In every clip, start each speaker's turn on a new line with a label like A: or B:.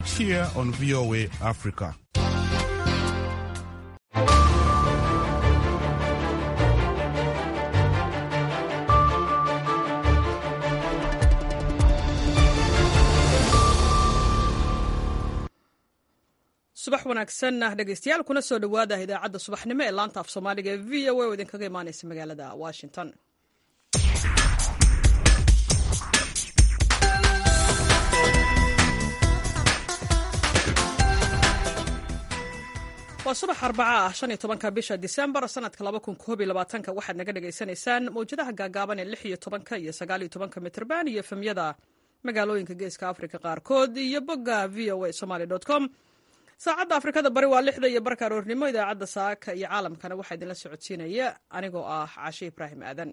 A: Here on VOA Africa.
B: subax wanaagsan dhegeystayaal kuna soo dhowaada idaacadda subaxnimo ee laanta af soomaaliga ee v o a oo idinkaga imaaneysa magaalada washington waa subax arbaca ah shan iyo tobanka bisha disembar sanadka laba kun koob iyo labaatanka waxaad naga dhagaysanaysaan mawjadaha gaagaaban ee lix iyo tobanka iyo sagaal iyo tobanka mitrban iyo efemyada magaalooyinka geeska africa qaarkood iyo bogga v o a somaly com saacadda afrikada bari waa lixda iyo barka aroornimo idaacadda saaka iyo caalamkana waxaa idinla socodsiinaya anigoo ah cashe ibraahim aadan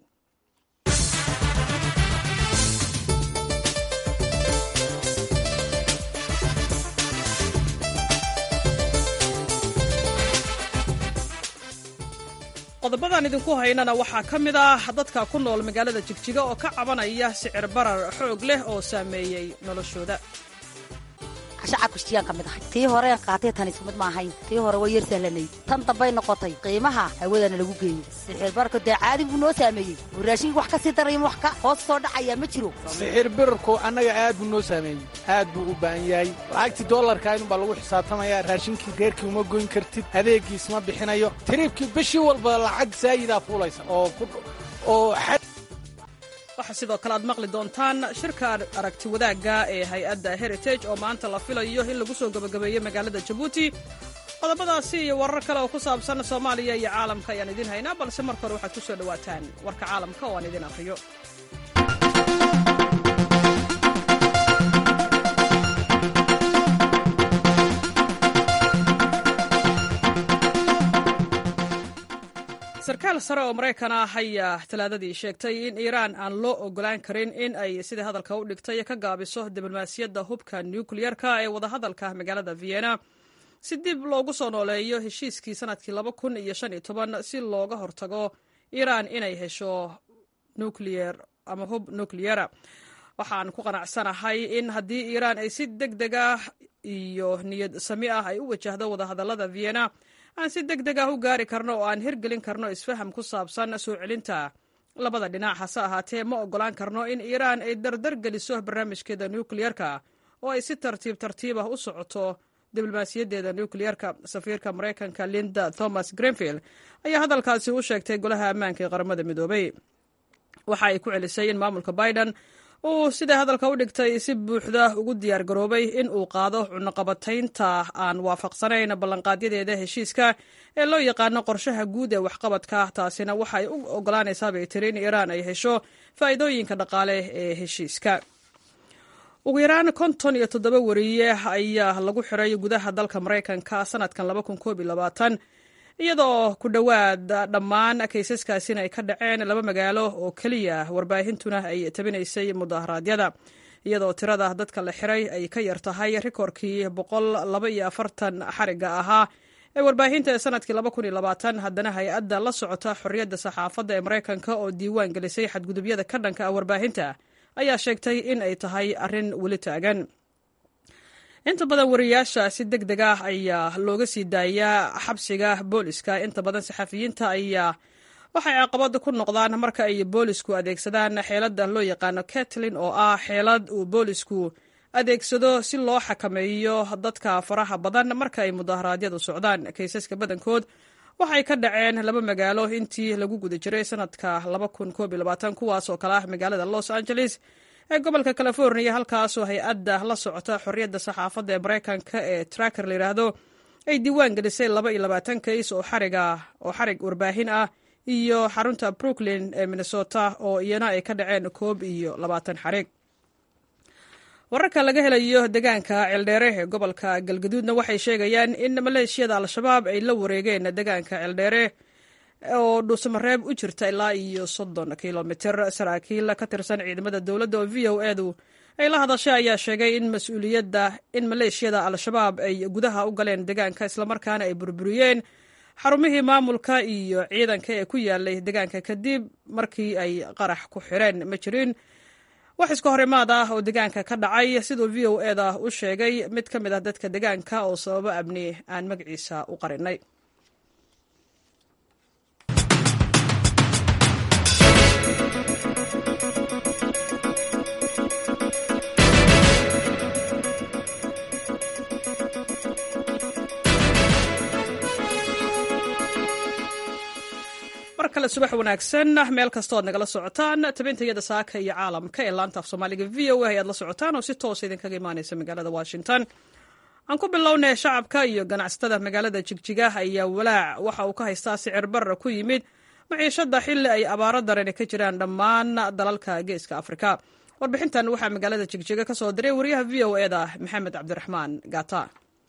B: qodobadan idinku haynana waxaa ka mid ah dadka ku nool magaalada jigjiga oo ka cabanaya sicir barar xoog leh oo saameeyey noloshooda
C: shacabka ka mid ahay tii horeen qaatay tan isku mid ma ahayn tii hore way yar sahlanayd tan dambay noqotay qiimaha hawadana lagu geeyey sixir bararka dee caadi buu noo saameeyey oo raashinka wax ka sii daraya wax ka hoos soo dhacaya ma jiro
D: sixir birarku annaga aad buu noo saameeyey aad buu u baahan yahay lacagtii dollarka inubaa lagu xisaabtamaya raashinkii reerkii uma goyn kartid adeegiis ma bixinayo tiriibkii bishii walba lacag saayidaa fuulaysa oo oo
B: waxaa sidoo kale aad maqli doontaan shirka aragti wadaagga ee hay-adda heritage oo maanta la filayo in lagu soo gebagabeeyo magaalada jabuuti qodobadaasi iyo warar kale oo ku saabsan soomaaliya iyo caalamka ayaan idiin haynaa balse marka hore waxaad ku soo dhowaataan warka caalamka oo aan idiin akhriyo sarkaal sare oo maraykan ah ayaa talaadadii sheegtay in iiraan aan loo ogolaan karin in ay sidai hadalka u dhigtay ka gaabiso diblomaasiyadda hubka nukliyerka ee wadahadalka magaalada vienna si dib loogu soo nooleeyo heshiiskii sanadkii laba kun iyo shan iyo toban si looga hortago iiraan inay hesho nukliyer ama hub nukliyera waxaan ku qanacsanahay in haddii iiraan ay si deg deg ah iyo niyad sami ah ay u wajahdo wadahadallada vienna aan si deg deg ah u gaari karno oo aan hirgelin karno isfaham ku saabsan soo celinta labada dhinac hase ahaatee ma oggolaan karno in iiraan ay dardar geliso barnaamijkeeda nukliyerka oo ay si tartiib tartiib ah u socoto diblomaasiyaddeeda nukliyerka safiirka maraykanka linda thomas greenfield ayaa hadalkaasi u sheegtay golaha ammaanka ee qaramada midoobay waxa ay ku celisay in maamulka biden uu siday hadalka u dhigtay si buuxda ugu diyaar garoobay in uu qaado cunaqabataynta aan waafaqsanayn ballanqaadyadeeda heshiiska ee loo yaqaano qorshaha guud ee waxqabadka taasina waxay u ogolaanaysaa bay tiri in iiraan ay hesho faa'iidooyinka dhaqaale ee heshiiska ugu yaraan konton iyo toddoba wariye ayaa lagu xiray gudaha dalka maraykanka sanadkan laba kun koob iyo labaatan iyadoo ku dhowaad dhammaan kaysaskaasina ay ka dhaceen laba magaalo oo keliya warbaahintuna ay tabinaysay mudaharaadyada iyadoo tirada dadka la xiray ay ka yar tahay rikoorkii boqol laba iyo afartan xariga ahaa ee warbaahinta ee sanadkii laba kun iyo labaatan haddana hay-adda la socota xorriyadda saxaafadda ee maraykanka oo diiwaan gelisay xadgudubyada ka dhanka ah warbaahinta ayaa sheegtay in ay tahay arrin weli taagan inta badan wariyaasha si deg deg ah ayaa looga sii daayaa xabsiga booliska inta badan saxafiyiinta ayaa waxay caqabad ku noqdaan marka ay boolisku adeegsadaan xeeladda loo yaqaano katlin oo ah xeelad uu boolisku adeegsado si loo xakameeyo dadka faraha badan marka ay mudaharaadyadu socdaan kaysaska badankood waxay ka dhaceen laba magaalo intii lagu guda jiray sanadka kuwaas oo kale ah magaalada los angeles ee gobolka california halkaasoo hay-adda la socota xorriyadda saxaafadda ee maraykanka ee tracker layidhaahdo ay diiwaan gelisay laba iyo labaatan kays oo xariga oo xarig warbaahin ah iyo xarunta brooklyn ee minnesota oo iyana ay ka dhaceen koob iyo labaatan xarig wararka laga helayo deegaanka ceeldheere ee gobolka galgaduudna waxay sheegayaan in maleeshiyada al-shabaab ay la wareegeen deegaanka ceeldheere oo dhuusamareeb u jirta ilaa iyo soddon kilomitir saraakiil ka tirsan ciidamada dowladda oo v o edu ay la hadashay ayaa sheegay in mas-uuliyadda in maleeshiyada al-shabaab ay gudaha u galeen deegaanka islamarkaana ay burburiyeen xarumihii maamulka iyo ciidanka ee ku yaalay deegaanka kadib markii ay qarax ku xireen ma jirin wax iska hor imaad ah oo deegaanka ka dhacay siduu v o eda u sheegay mid ka mid ah dadka deegaanka oo sababo amni aan magaciisa u qarinay mar kale subax wanaagsan meel kastood nagala socotaan tabintayada saaka iyo caalamka ee laanta af soomaaliga v o a ayaad la socotaan oo si toosa idinkaga imaaneysa magaalada washington aan ku bilownay shacabka iyo ganacsatada magaalada jigjiga ayaa walaac waxa uu ka haystaa sicir barra ku yimid maciishada xili ay abaaro darani ka jiraan dhammaan dalalka geeska afrika warbixintan waxaa magaalada jigjiga ka soo diray wariyaha v o eda maxamed cabdiraxmaan gata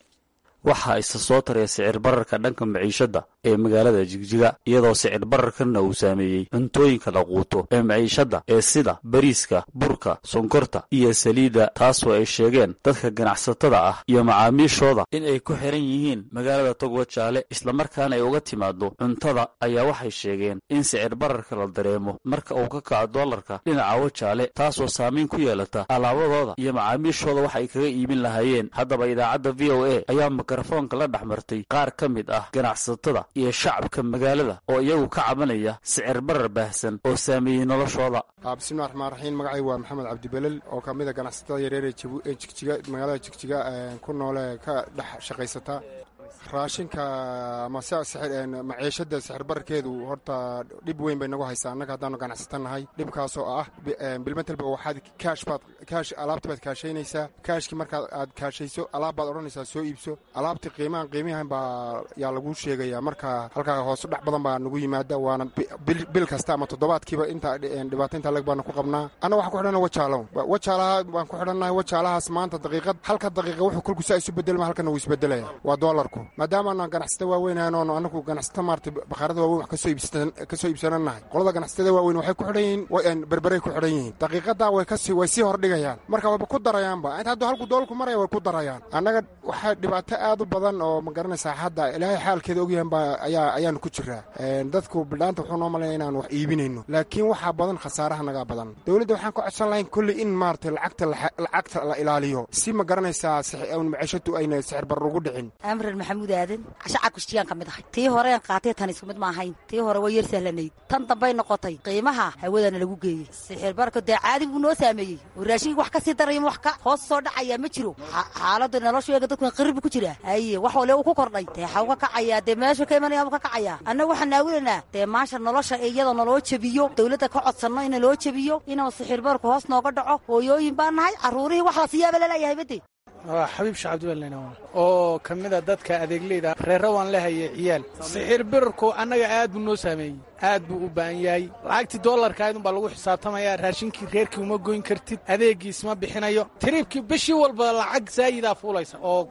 E: waxaa isa soo taraya sicir bararka dhanka maciishadda ee magaalada jigjiga iyadoo sicir bararkanna uu saameeyey cuntooyinka la quuto ee maciishadda ee sida bariiska burka sonkorta iyo saliidda taasoo ay sheegeen dadka ganacsatada ah iyo macaamiishooda in ay ku xiran yihiin magaalada togwa jaale islamarkaana ay uga timaado cuntada ayaa waxay sheegeen in sicir bararka la dareemo marka uu ka kaco doolarka dhinaca wajaale taasoo saamayn ku yeelata alaabadooda iyo macaamiishooda wax ay kaga iibin lahaayeen haddaba idaacadda v o a ayaa mikrofoonka la dhex martay qaar ka mid ah ganacsatada iyo shacabka magaalada oo iyagu ka cabanaya sicir barar baahsan oo saameeyey noloshooda
F: bismillahi raxmaan raxiim magacay waa maxamed cabdibelel oo ka mid a ganacsatada yareer ee jigjiga magaalada jigjiga ku noole ka dhex shaqaysata raashinka ama maciishada sixir bararkeedu horta dhib weyn bay nagu haysaa annaga haddaanu ganacsata nahay dhibkaasoo ah bilmetelba waxaad kaash baad kaash alaabti baad kaashaynaysaa kaashkii markaad aad kaashayso alaab baad odhanaysaa soo iibso alaabtii qiimahan qiimihan baa yaa laguu sheegaya marka halkaa hoosu dhex badan baa nagu yimaada waana bil kasta ama toddobaadkiiba inta dhibaato intaa leg baanu ku qabnaa anna waxaan ku xidhana wajaalow wajaalaha baan ku xidhannahay wajaalahaas maanta daqiiqad halka daqiiqa wuxuu kolkusaa isu bedelma halkana wuu isbedelaya waa doolarku maadaamaana ganacsata waaweyn oonu anagu ganacsata maarata bakhaarada waaweyn wax ka soo iibsananahay qolada ganacsatada waaweyn waxay ku xidhan yihiin berberay ku xidhan yihiin daqiiqadaa way kasi way sii hordhigayaan marka wayba ku darayaanba inta hadduu halku doolarku maraya way ku darayaan annaga waxaa dhibaato aad u badan oo ma garanaysaa hadda ilaahay xaalkeeda ogyahan baa ayaa ayaanu ku jiraa dadku bidhaanta wuxuu noo malaya inaan wax iibinayno laakiin waxaa badan khasaaraha nagaa badan dowladda waxaan ka codsan lahayn kolley in maarata lacagta lacagta la ilaaliyo si ma garanaysaa maciishatu ayna sixir barar ugu dhicin
C: amran maxamuud aadan shacabka shijiyaan ka mid ahay tii horeen qaatay tan isku mid ma ahayn tii hore way yar sahlanayd tan dambay noqotay qiimaha hawadana lagu geeyey sixir bararka dee caadi buu noo saameeyey oo raashinka wax ka sii daraya wax ka hoos soo dhacaya ma jiro xaaladda noloshu eega dadku qirib ku jira haye wax wale uu ku kordhay dee xaw ka kacayaa dee meeshu ka imanaya ka kacayaa annaga waxaan naawilanaa dee maasha nolosha iyadoo naloo jebiyo dowladda ka codsanno in naloo jebiyo inuu sixir bararku hoos nooga dhaco hooyooyin baan nahay carruurihii wax la siiyaaba laleeyahay bade
D: waa xabiib shacabdiweln oo ka mida dadka adeegleyda reerra waan lehaye ciyaal sixir birarku annaga aad buu noo saameeyey aad buu u baahan yahay lacagtii doolarkaydun baa lagu xisaabtamaya raashinkii reerkii uma goyn kartid adeegiis ma bixinayo tiriibkii bishii walba lacag saayidaa fuulaysa oo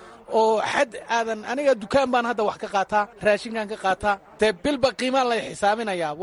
D: oo xad aadan aniga dukaan baan hadda wax ka qaataa raashinkaan ka qaataa dee bilba qiimaa lay xisaabinayaa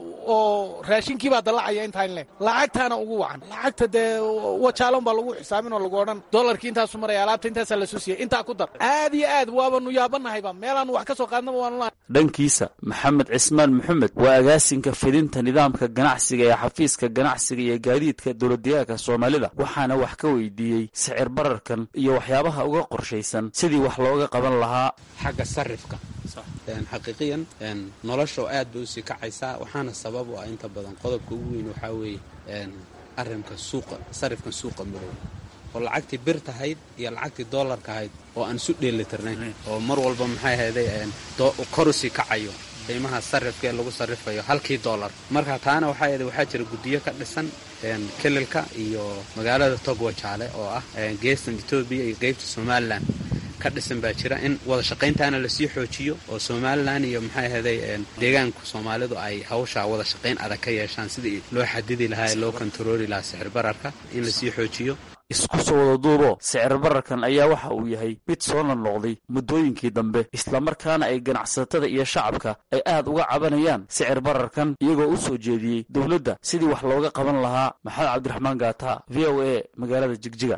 D: oo raashinkii baa dallacaya intaan le lacagtaana ugu wacan lacagta dee wajaalon baa lagu xisaabin oo lagu odhan doolarkii intaasu maraya alaabta intaasaa lasoo siiyey intaa ku dar aad iyo aad waabanu yaabanahayba meelaanu wax ka soo qaadnaba waanu
E: dhankiisa maxamed cismaan maxamed waa agaasinka fidinta nidaamka ganacsiga ee xafiiska ganacsiga iyo gaadiidka dowladdeegaanka soomaalida waxaana wax ka weydiiyey sicir bararkan iyo waxyaabaha uga qorshaysan sidii wax looga qaban lahaa
G: xagga sarifka xaqiiqiyan nolosha aad bay usii kacaysaa waxaana sabab u ah inta badan qodobka ugu weyn waxaa weeye arinka suuqa sarifkan suuqa madow oo lacagtii bir tahayd iyo lacagtii doolarka ahayd oo aan isu dheelitirnayn oo mar walba maxay ahayday korusii kacayo qiimaha sarifka ee lagu sarifayo halkii doolar marka taana waxaa yidhi waxaa jira guddiyo ka dhisan kelilka iyo magaalada togwajaale oo ah geestan etoobiya iyo qeybta somalilan ka dhisan baa jira in wada shaqayntaana lasii xoojiyo oo somalilan iyo maxay ahayday deegaanku soomaalidu ay hawshaa wada shaqayn adag ka yeeshaan sidii loo xadidi lahaa ee loo kontarooli lahaa sixir bararka in lasii xoojiyo
E: isku soo wada duubo sicir bararkan ayaa waxa uu yahay mid soo noqnoqday muddooyinkii dambe islamarkaana ay ganacsatada iyo shacabka ay aad uga cabanayaan sicir bararkan iyagoo u soo jeediyey dowladda sidii wax looga qaban lahaa maxamed cabdiraxmaan gaata v o a magaalada jigjiga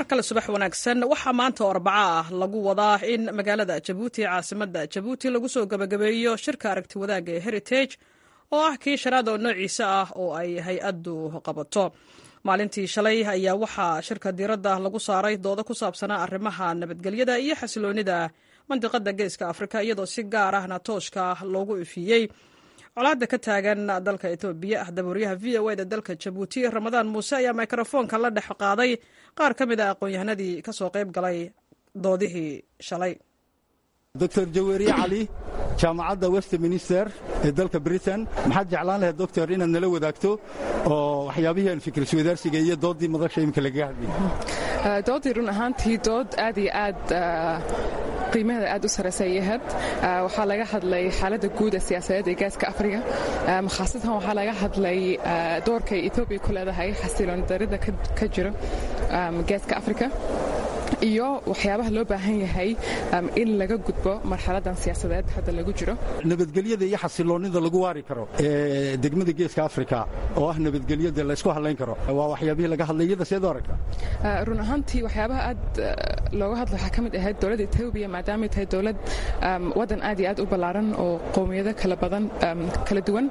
B: mar kale subax wanaagsan waxaa maanta oo arbaca ah lagu wadaa in magaalada jabuuti caasimadda jabuuti lagu soo gebagabeeyo shirka aragti wadaagga ee heritage oo ah kii shanaad oo noociisa ah oo ay hay-addu qabato maalintii shalay ayaa waxaa shirka diiradda lagu saaray doodo ku saabsanaa arrimaha nabadgelyada iyo xasiloonida mandiqada geeska afrika iyadoo si gaar ahna tooshka loogu ifiyey colaadda ka taagan dalka etoobiya dabuuryaha v o eda dalka jabuuti ramadaan muuse ayaa mikrofoonka la dhex qaaday qaar ka mid a aqoon-yahanadii ka soo qayb galay doodihii shalay
H: doctor jaweeriye cali jaamacadda westminster ee dalka britain maxaad jeclaan lahayd doctor inaad nala wadaagto oo waxyaabihii aan fikriswadaarsiga iyo dooddii madasha imika lagaga hadlayay
I: doodii run ahaantii dood aad iyo aad qiimaheeda aad u saraysa yahayd waxaa laga hadlay xaaladda guud ee siyaasadeed ee gaaska afriga khaasatan waxaa laga hadlay doorka ay etoobiya ku leedahay xasiloon darida ka jira gaaska afrika iyo waxyaabaha loo baahan yahay in laga gudbo marxaladan siyaasadeed hadda lagu jiro
H: nabadgelyada iyo xasiloonnida lagu waari karo ee degmada geeska afrika oo ah nabadgelyada laysku hadlayn karo waa waxyaabihii laga hadlay iyada seed u aragta
I: run ahaantii waxyaabaha aad looga hadla waxaa ka mid ahayd dowladda etoobiya maadaamay tahay dowlad waddan aad iyo aad u ballaaran oo qowmiyado kala badan kala duwan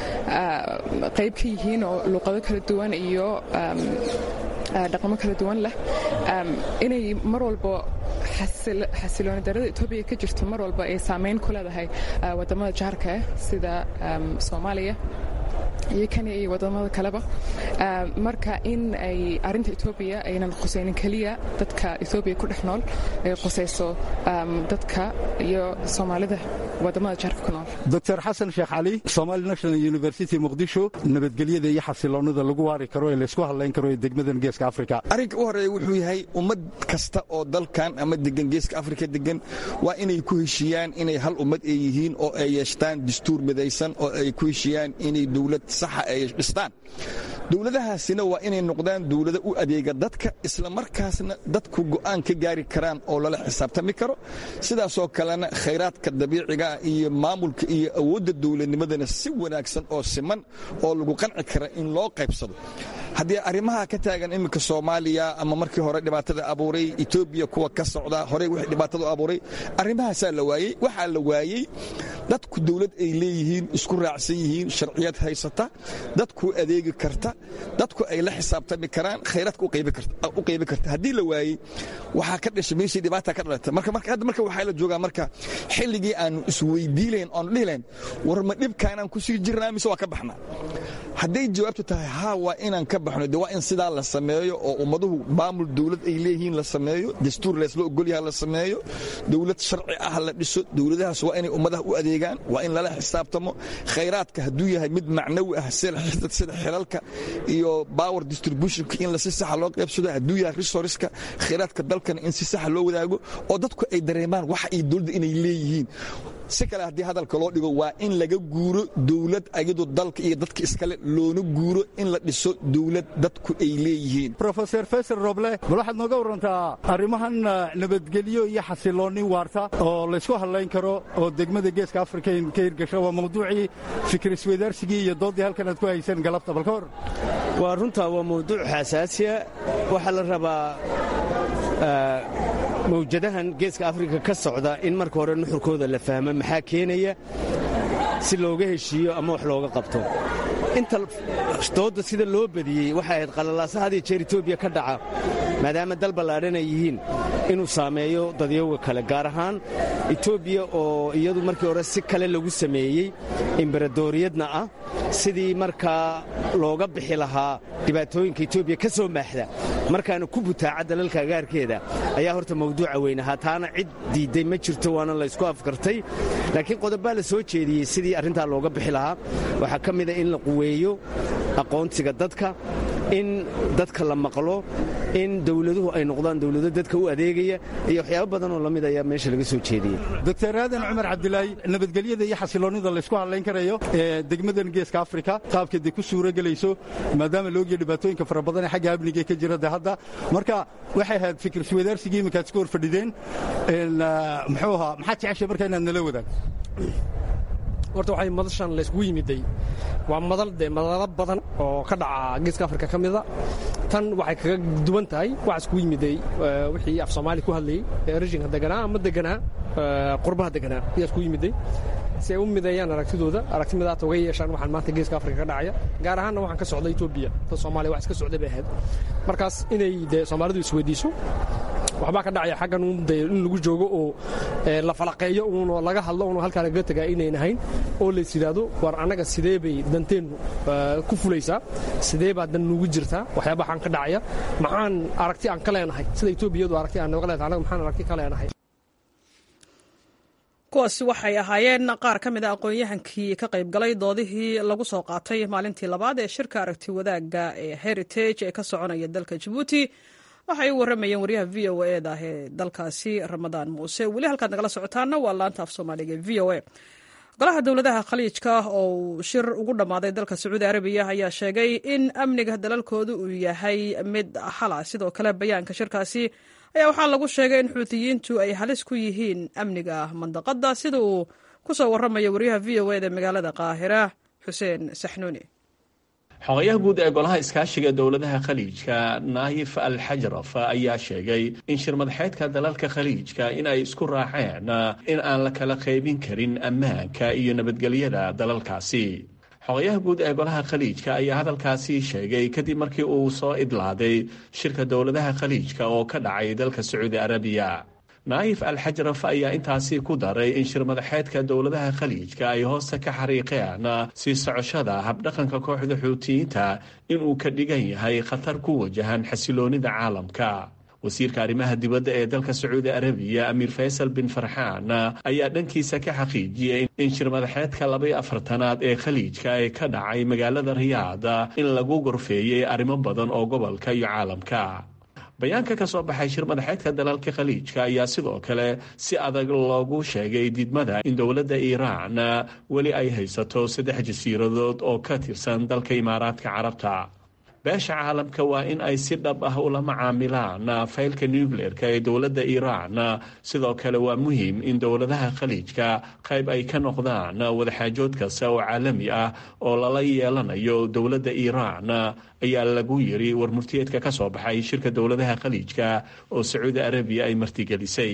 I: qayb ka yihiin oo luuqado kala duwan iyo dhaqamo kala duwan leh inay mar walba xasilooni darada etoobiya ka jirto mar walba ay saamayn ku leedahay wadamada jaarka ah sida soomaaliya iyo kenya iyo wadamada kaleba marka in ay arinta etoobiya aynan khusaynin keliya dadka etoobiya ku dhex nool ay khusayso dadka iyo soomaalida wadamada jaarka ku nool
H: doctor xasan sheekh cali somali national university muqdisho nabadgelyada iyo xasiloonnida lagu waari karo ee laysku hadlayn karo ee degmadan geeska afrika
J: arrinka u horeeya wuxuu yahay ummad kasta oo dalkan ama degan geeska afrika degan waa inay ku heshiiyaan inay hal ummad ay yihiin oo ay yeeshtaan dastuur midaysan oo ay ku heshiiyaan inay dowlad saxa ay dhistaan dowladahaasina waa inay noqdaan dowlado u adeega dadka isla markaasna dadku go'aan ka gaari karaan oo lala xisaabtami karo sidaasoo kalena khayraadka dabiiciga iyo maamulka iyo awoodda dowladnimadana si wanaagsan oo siman oo lagu qanci kara in loo qaybsado haddii arrimaha ka taagan iminka soomaaliya ama markii hore dhibaatada abuuray etoobiya kuwa ka socda horey wixii dhibaatada abuuray arrimahaasaa la waayey waxaa la waayey dadku dowlad ay leeyihiin isku raacsan yihiin sharciyad haysata dadku adeegi karta dadku ay la xisaabtami karaan khayraadka u qaybi karta haddii la waayey waxaa ka dhashay meeshii dhibaata ka dhalata marka hadda marka waxaa la joogaa marka xilligii aanu isweydiilayn oonu dhihilayn war ma dhibkaanaan ku sii jirnaa mise waa ka baxnaa hadday jawaabtu tahay haa waa inaan ka baxno de waa in sidaa la sameeyo oo ummaduhu maamul dowlad ay leeyihiin la sameeyo dastuur leesla ogolyaha la sameeyo dowlad sharci ah la dhiso dowladahaas waa inay ummadaha u adeegaan waa in lala xisaabtamo khayraadka hadduu yahay mid macnawi ah sida xilalka iyo power distributionka in si saxa loo qaybsado hadduu yahay resourceska khayraadka dalkana in si saxa loo wadaago oo dadku ay dareemaan wax ay dowladda inay leeyihiin si kale haddii hadalka loo dhigo waa in laga guuro dowlad ayadoo dalka iyo dadka iskale loona guuro in la dhiso dowlad dadku ay leeyihiin
H: rofeor faysal roble bal waxaad nooga warantaa arrimahan nabadgelyo iyo xasiloonni waarta oo laysku hadlayn karo oo degmada geeska afrika ka hirgasho waa mawduucii fikrisweydaarsigii iyo dooddii halkan aad ku haysan galabta bal ka hor
K: waa runtaa waa mawduuc xasaasiya waxaa la rabaa mawjadahan geeska afrika ka socda in marka hore nuxurkooda la fahmo maxaa keenaya si looga heshiiyo ama wax looga qabto inta doodda sida loo badiyey waxay ahayd qalalaasa had iyo jeer etoobiya ka dhaca maadaama dal ballaadhan ay yihiin inuu saameeyo dadyowga kale gaar ahaan etoobiya oo iyadu markii hore si kale lagu sameeyey imberadooriyadna ah sidii markaa looga bixi lahaa dhibaatooyinka etoobiya ka soo maaxda markaana ku butaaca dalalka agaarkeeda ayaa horta mawduuca weyn ahaa taana cid diidday ma jirto waana laysku afkartay laakiin qodobbaa la soo jeediyey sidii arrintaa looga bixi lahaa waxaa ka mida in la quweeyo aqoonsiga dadka in dadka la maqlo in dowladuhu ay noqdaan dowlado dadka u adeegaya iyo waxyaabo badan oo lamid ayaa meesha laga soo jeediyey
H: doctor aadan cumar cabdilaahi nabadgelyada iyo xasiloonnida laysku hadlayn karayo ee degmadan geeska afrika qaabkeeda ku suuro gelayso maadaama laogya dhibaatooyinka fara badan ee xagga amniga ka jira de hadda marka waxay ahayd fikriswadaarsigii iminkaad iska hor fadhideen muxuu ahaa maxaad jeceshay marka inaad nala wadaagto
L: horta waxay madashan layskugu yimiday waa madal dee madalo badan oo ka dhaca geeska afrika ka mida tan waxay kaga duwan tahay wax iskugu yimiday wixii af soomaali ku hadlayey ee rejinka deganaa ama deganaa qurbaha deganaa ayaa iskugu yimiday si ay u mideeyaan aragtidooda aragti midaata uga yeeshaan waxaan maanta geeska afrika ka dhacaya gaar ahaanna waxaan ka socda etoobiya ta soomaaliya wax iska socday bay ahayd markaas inay dee soomaalidu isweydiiso waxbaa ka dhacaya xaggan de in lagu joogo oo la falaqeeyo uun laga hadlo uun halkaa lagaga tagaa inayn ahayn oo lays yidhaahdo war annaga sidee bay danteennu ku fulaysaa sidee baa dan nugu jirtaa waxyaaba xaan ka dhacaya maxaan aragti aan ka leenahay sida etoobiyadu aragti aan nooga leenahay annaga maxaan aragti ka leenahay
B: kuwaasi waxay ahaayeen qaar ka mid a aqoon-yahankii ka qayb galay doodihii lagu soo qaatay maalintii labaad ee shirka aragti wadaagga ee heritage ee ka soconaya dalka jabuuti waxay u warramayeen waryaha v o e da ee dalkaasi ramadaan muuse weli halkaad nagala socotaana waa laanta af soomaaliga e v o e golaha dowladaha khaliijka oo uu shir ugu dhammaaday dalka sacuudi arabiya ayaa sheegay in amniga dalalkoodu uu yahay mid hala sidoo kale bayaanka shirkaasi ayaa waxaa lagu sheegay in xuutiyiintu ay halis ku yihiin amniga mandaqadda sida uu ku soo warramayo waryaha v o eda magaalada qaahira xuseen saxnuuni
M: xogayaha guud ee golaha iskaashiga dowladaha khaliijka naayif al xajraf ayaa sheegay in shirmadaxeedka dalalka khaliijka in ay isku raaceen in aan la kala qaybin karin ammaanka iyo nabadgelyada dalalkaasi xogayaha guud ee golaha khaliijka ayaa hadalkaasi sheegay kadib markii uu soo idlaaday shirka dowladaha khaliijka oo ka dhacay dalka sacuudi arabiya naayif al xajraf ayaa intaasi ku daray in shirmadaxeedka dowladaha khaliijka ay hoosta ka xariiqeen sii socoshada habdhaqanka kooxda xuutiyiinta inuu ka dhigan yahay khatar ku wajahan xasiloonida caalamka wasiirka arrimaha dibadda ee dalka sacuudi arabiya amiir faysal bin farxaan ayaa dhankiisa ka xaqiijiyey in shirmadaxeedka labaiyo afartanaad ee khaliijka ee ka dhacay magaalada riyaada in lagu gorfeeyey arrimo badan oo gobolka iyo caalamka bayaanka ka soo baxay shir madaxeedka dalalka khaliijka ayaa sidoo kale si adag loogu sheegay didmada in dowladda iiraan weli ay haysato saddex jasiiradood oo ka tirsan dalka imaaraadka carabta beesha caalamka waa in ay si dhab ah ula macaamilaan faylka nucleerka ee dowladda iiraan sidoo kale waa muhiim in dowladaha khaliijka qayb ay ka noqdaan wadaxaajood kasta oo caalami ah oo lala yeelanayo dowladda iiraan ayaa lagu yiri warmurtiyeedka ka soo baxay shirka dowladaha khaliijka oo sacuudi arabiya ay martigelisay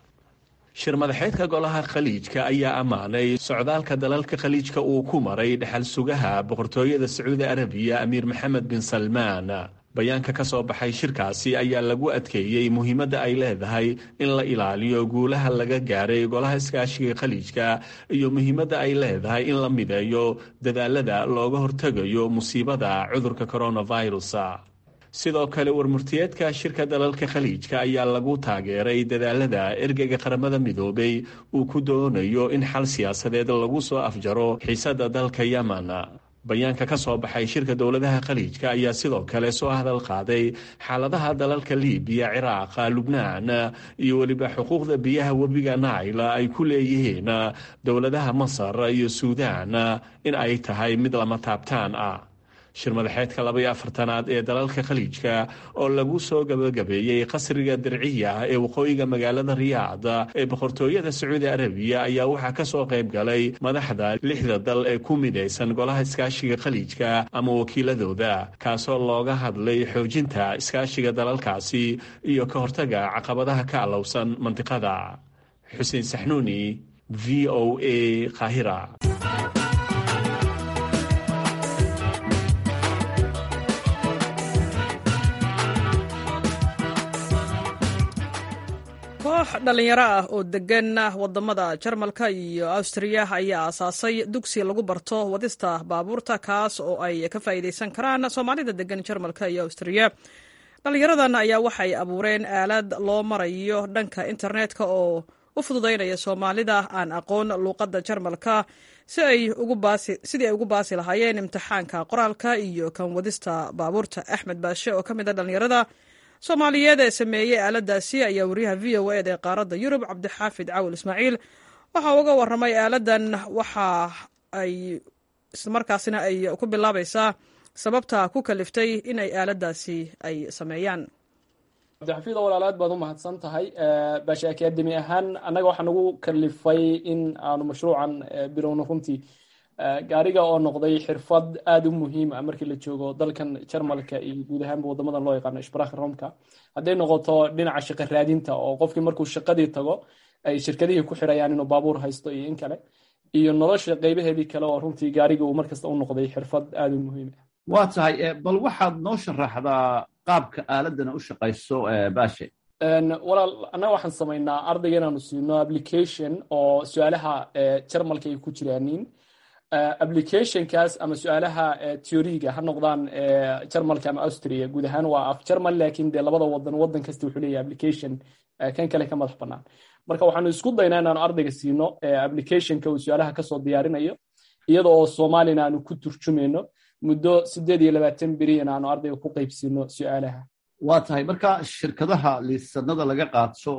M: shir madaxeedka golaha khaliijka ayaa ammaanay socdaalka dalalka khaliijka uu ku maray dhexal sugaha boqortooyada sacuudi arabiya amiir maxamed bin salmaan bayaanka ka soo baxay shirkaasi ayaa lagu adkeeyey muhiimadda ay leedahay in la ilaaliyo guulaha laga gaaray golaha iskaashiga khaliijka iyo muhiimadda ay leedahay in la mideeyo dadaalada looga hortegayo musiibada cudurka coronavirus sidoo kale warmurtiyeedka shirka dalalka khaliijka ayaa lagu taageeray dadaalada ergeyga qaramada midoobay uu ku doonayo in xal siyaasadeed lagu soo afjaro xiisada dalka yemen bayaanka ka soo baxay shirka dowladaha khaliijka ayaa sidoo kale soo hadal qaaday xaaladaha dalalka libiya ciraaqa lubnaan iyo weliba xuquuqda biyaha webiga naila ay ku leeyihiin dowladaha masar iyo suudaan in ay tahay mid lama taabtaan ah shir madaxeedka labaiyo afartanaad ee dalalka khaliijka oo lagu soo gabagabeeyey qasriga dirciya ee waqooyiga magaalada riyaad ee boqortooyada sacuudi arabiya ayaa waxaa ka soo qayb galay madaxda lixda dal ee ku midaysan golaha iskaashiga khaliijka ama wakiiladooda kaasoo looga hadlay xoojinta iskaashiga dalalkaasi iyo ka hortaga caqabadaha ka allowsan mantiqada xuseen saxnuuni v o a qaahira
B: koox dhallinyaro ah oo degan wadamada jarmalka iyo awstriya ayaa aasaasay dugsi lagu barto wadista baabuurta kaas oo ay ka faa'iidaysan karaan soomaalida degan jarmalka iyo awstriya dhallinyaradan ayaa waxay abuureen aalad loo marayo dhanka internetka oo u fududaynaya soomaalida aan aqoon luuqadda jarmalka sidii ay ugu baasi lahaayeen imtixaanka qoraalka iyo kan wadista baabuurta axmed baashe oo ka mid a dhallinyarada soomaaliyeed ee sameeyey aaladaasi ayaa wariyaha v o ed ee qaaradda yurub cabdixaafid cawil ismaaciil waxaa uga waramay aaladan waxa ay islamarkaasina ay ku bilaabaysaa sababta ku kaliftay in ay aaladaasi ay sameeyaan
N: cabdixafiid oo walaalaad baad u mahadsan tahay baashi akademi ahaan annaga waxaa nagu kalifay in aanu mashruucan bilowno runtii gaariga oo noqday xirfad aada u muhiim ah markii la joogo dalkan jarmalka iyo guud ahaanba wadamadan loo yaqaano ishbaraaka romka hadday noqoto dhinaca shaqo raadinta oo qofkii markuu shaqadii tago ay shirkadihii ku xirayaan inuu baabuur haysto iyo in kale iyo nolosha qaybaheedii kale oo runtii gaariga uu markasta u noqday xirfad aada u muhiim ah
O: waa tahay bal waxaad noo sharaxdaa qaabka aaladana u shaqayso baashe
N: walaal annaga waxaan samaynaa ardayga inaanu siino application oo su-aalaha jarmalka ay ku jiraanin applicationkaas ama su-aalaha theoriga ha noqdaan jarmalka ama austria guud ahaan waa af jarmal laakiin dee labada wadan wadan kasta wuxuu leeyahay application kan kale ka madax bannaan marka waxaanu isku daynaa inaanu ardayga siino applicationka uu su-aalaha kasoo diyaarinayo iyada oo soomaalina aanu ku turjumayno muddo sideed iyo labaatan beriyan aanu ardayga ku qaybsiino su-aalaha
O: waa tahay marka shirkadaha liisanada laga qaato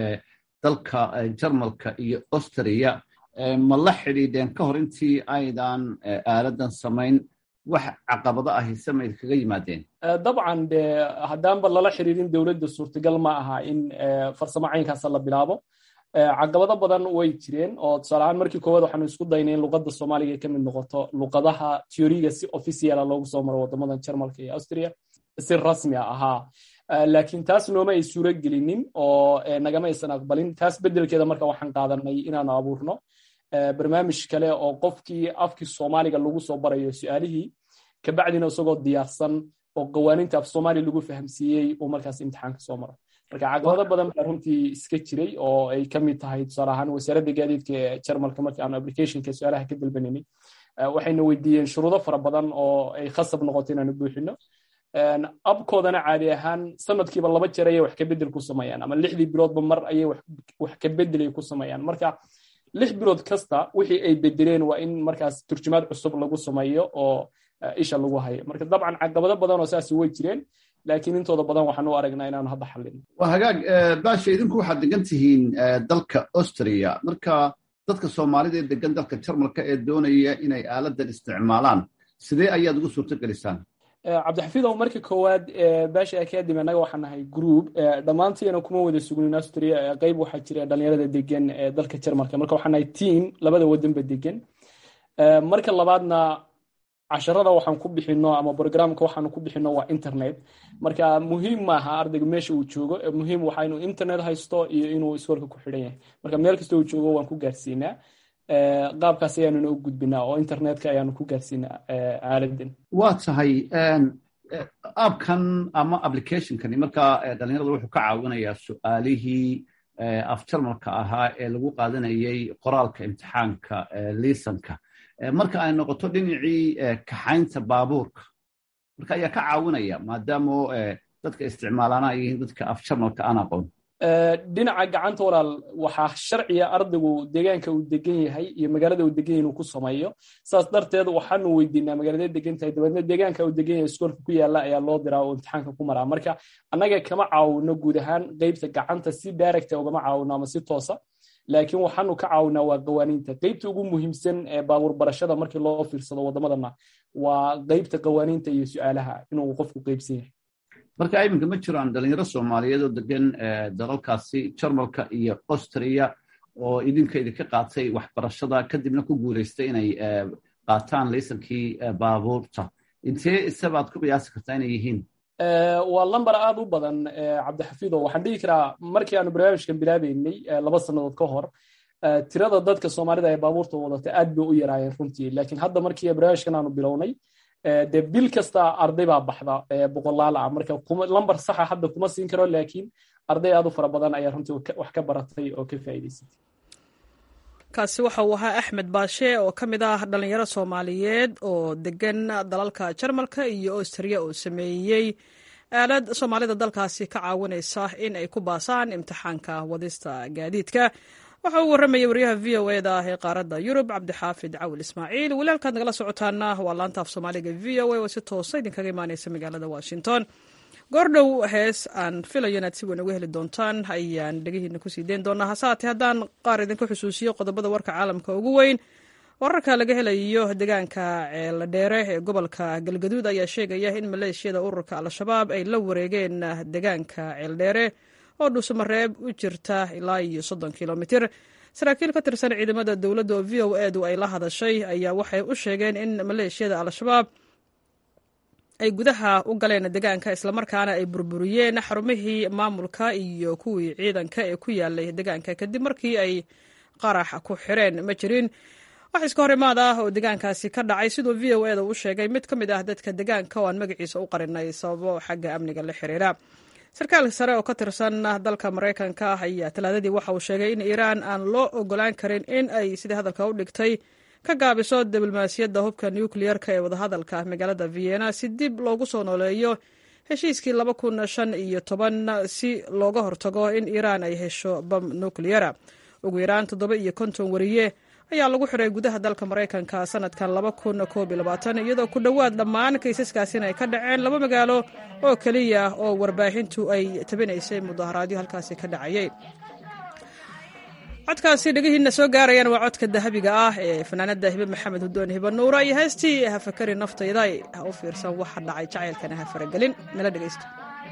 O: dalka jarmalka iyo austria ma la xidhiidheen ka hor intii aydan aaladan samayn wax caqabado ahi samayd kaga yimaadeen
N: dabcan de haddaanba lala xiriirin dowladda suurtagal ma aha in farsamo caynkaasa la bilaabo caqabado badan way jireen oo tusaaleahaan markii koowaad waxaanu isku daynay in luqadda soomaaliga ka mid noqoto luqadaha teoriga si officiala loogu soo maro wadamadan jarmalka iyo austria si rasmi a ahaa laakiin taas nooma ay suuro gelinin oo nagama aysan aqbalin taas beddelkeeda marka waxaan qaadanay inaanu abuurno barnaamij kale oo qofkii afkii soomaaliga lagu soo barayo su-aalihii kabacdina isagoo diyaarsan oo qawaaninta af soomaaliya lagu fahamsiiyey uu markaas imtixaanka soo maro marka caqabado badan baa runtii iska jiray oo ay ka mid tahay tusaale ahaan wasaaradda gaadiidka ee jarmalka markii aanu applicationka su-aalaha ka dalbaninay waxayna weydiiyeen shuruudo fara badan oo ay khasab noqoto inaanu buuxino abkoodana caadi ahaan sanadkiiba laba jeer ayay wax ka bedel ku sameeyaan ama lixdii biloodba mar ayay wax ka bedelay ku sameeyaan marka lix bilood kasta wixii ay bedeleen waa in markaas turjumaad cusub lagu sameeyo oo isha lagu hayo marka dabcan caqabado badan oo saasi way jireen laakiin intooda badan waxaan u aragnaa inaanu hadda xallin
O: waa hagaag baasha idinku waxaad degan tihiin dalka austria marka dadka soomaalida ee degan dalka jarmalka ee doonaya inay aaladan isticmaalaan sidee ayaad ugu suurto gelisaan
N: cabdixafiidow markii koowaad baasha academy annaga waxaan nahay group dhammaantiina kuma wada sugnin austria qayb waxaa jira dhalinyarada degan ee dalka jarmalka marka waxaan nahay team labada wadanba degan marka labaadna casharada waxaan ku bixino ama programka waxaanu ku bixino waa internet marka muhiim maaha ardayga meesha uu joogo muhiim waxa inuu internet haysto iyo inuu iskoolka ku xidhan yahay marka meel kasta uu joogo waan ku gaarsiinaa qaabkaas ayaanuna u gudbinaa oo internetka ayaanu ku gaarsiinaa aaladan
O: waa tahay aabkan ama applicationkani markaa dhalinyarada wuxuu ka caawinayaa su-aalihii af jarmalka ahaa ee lagu qaadanayay qoraalka imtixaanka liisanka marka ay noqoto dhinacii kaxaynta baabuurka marka ayaa ka caawinaya maadaamo dadka isticmaalaana ay yihiin dadka af jarmalka aan aqoon
N: dhinaca gacanta walaal waxaa sharciya ardaygu deegaanka uu degan yahay iyo magaalada uu degan yahay inuu ku sameeyo saas darteed waxaanu weydiinaa magaalada degan tahay dabeedna deegaanka uu degan yahay iskoolka ku yaala ayaa loo diraa oo imtixaanka ku maraa marka annaga kama caawino guud ahaan qeybta gacanta si directa ugama caawino ama si toosa laakiin waxaanu ka caawinaa waa qawaaniinta qeybta ugu muhiimsan ee baabuur barashada markii loo fiirsado wadamadana waa qeybta qawaaniinta iyo su-aalaha inuu qofku qeybsan yahay
O: marka iminka ma jiraan dhalinyaro soomaaliyeed oo degan dalalkaasi jarmalka iyo austria oo idinka idinka qaatay waxbarashada kadibna ku guulaystay inay qaataan laysankii baabuurta intee isabaad ku qiyaasi kartaa inay yihiin
N: waa lamber aad u badan cabdixafiido waxaan dhihi karaa markii aanu barnaamijkan bilaabeynay laba sannadood ka hor tirada dadka soomaalida ee baabuurta wadata aad bay u yaraayeen runtii laakiin hadda markii barnaamijkan aanu bilownay dee bil kasta arday baa baxda boqolaal ah marka lamber saxa hadda kuma siin karo laakiin arday aad u fara badan ayaa runtii wax ka baratay oo ka faa'iidaysatay
B: kaasi waxa uu ahaa axmed baashe oo ka mid ah dhalinyaro soomaaliyeed oo degan dalalka jarmalka iyo austria oo sameeyey aalad soomaalida dalkaasi ka caawinaysa in ay ku baasaan imtixaanka wadista gaadiidka waxa uu warramayay waryaha v o eda ee qaaradda yurub cabdixaafid cawil ismaaciil weli halkaad nagala socotaana waa laanta af soomaaliga v o a oo si toosa idinkaga imaaneysa magaalada washington goordhow hees aan filayo inaad si weyn uga heli doontaan ayaan dhegihiina kusii deyn doonaa hase haatee haddaan qaar idinka xusuusiyo qodobada warka caalamka ugu weyn wararka laga helayo deegaanka ceeladheere ee gobolka galgaduud ayaa sheegaya in maleeshiyada ururka al-shabaab ay la wareegeen deegaanka ceeldheere oo dhuusamareeb u jirta ilaa iyo soddon kilomitir saraakiil ka tirsan ciidamada dowladda oo v o edu ay la hadashay ayaa waxay u sheegeen in maleeshiyada al-shabaab ay gudaha u galeen degaanka islamarkaana ay burburiyeen xarumihii maamulka iyo kuwii ciidanka ee ku yaalay degaanka kadib markii ay qarax ku xireen ma jirin wax iska hor imaad ah oo degaankaasi ka dhacay siduu v o eda u sheegay mid ka mid ah dadka degaanka oo aan magaciisa u qarinay sababo xagga amniga la xiriira sarkaal sare oo ka tirsan dalka maraykanka ah ayaa talaadadii waxa uu sheegay in iiraan aan loo ogolaan karin in ay sidii hadalka u dhigtay ka gaabiso diblomaasiyadda hubka nukliyerka ee wadahadalka magaalada vienna si dib loogu soo nooleeyo heshiiskii laba kun shan iyo toban si looga hortago in iiraan ay hesho bam nukliyera ugu yaraan toddoba iyo konton wariye ayaa lagu xiray gudaha dalka maraykanka sanadkan laba kun koob iyo labaatan iyadoo ku dhowaad dhammaan kaysaskaasina ay ka dhaceen laba magaalo oo keliya oo warbaahintu ay tabinaysay mudaharaadyo halkaasi ka dhacayay codkaasi dhegihiina soo gaarayaan waa codka dahabiga ah ee fanaanada hibe maxamed hudoon hibe nuura iyo heestii hafakari naftayda ha u fiirsan waxa dhacay jacaylkana ha faragelin nala dhegaysto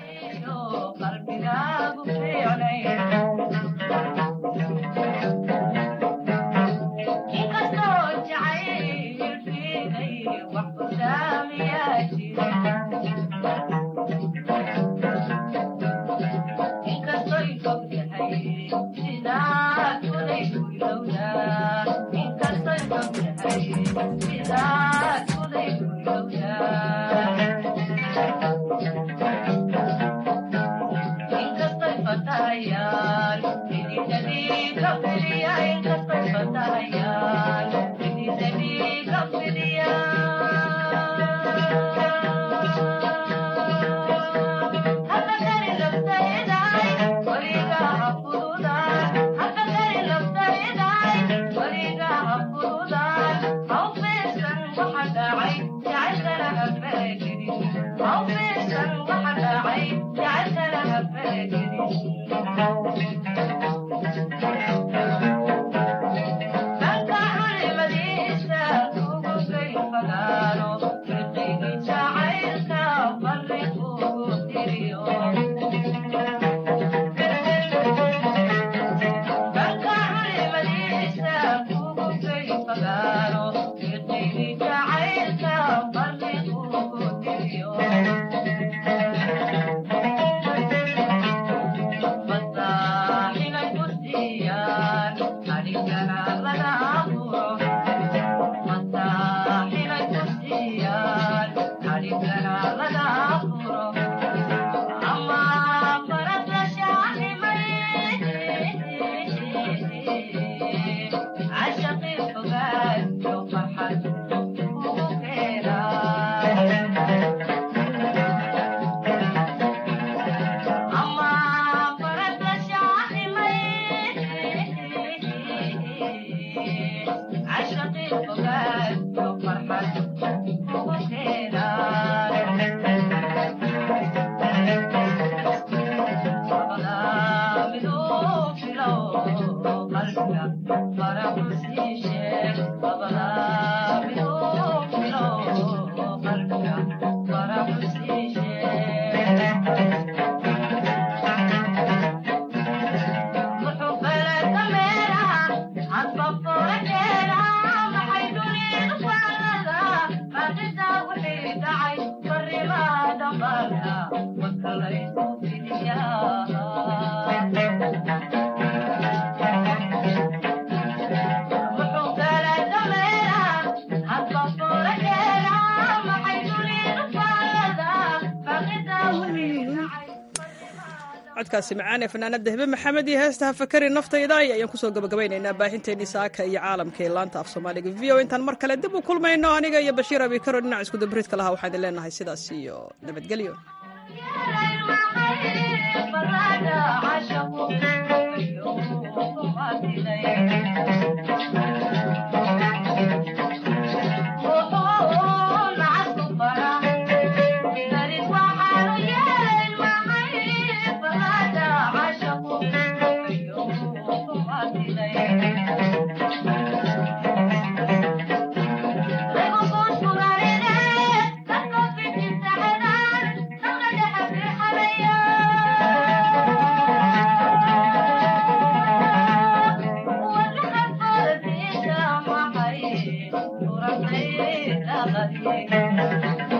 B: codkaasi macaan ee fanaanada hibe maxamed iyo heesta hafakari naftayda ayaan kusoo gabagabaynaynaa baahinteennii saaka iyo caalamka ee laanta af soomaaliga v o intaan mar kale dib u kulmayno aniga iyo bashiir abikaro dhinac iskudabariidka lahaa waxaan idin leenahay sidaas iyo nabadgelyo
P: Thank you.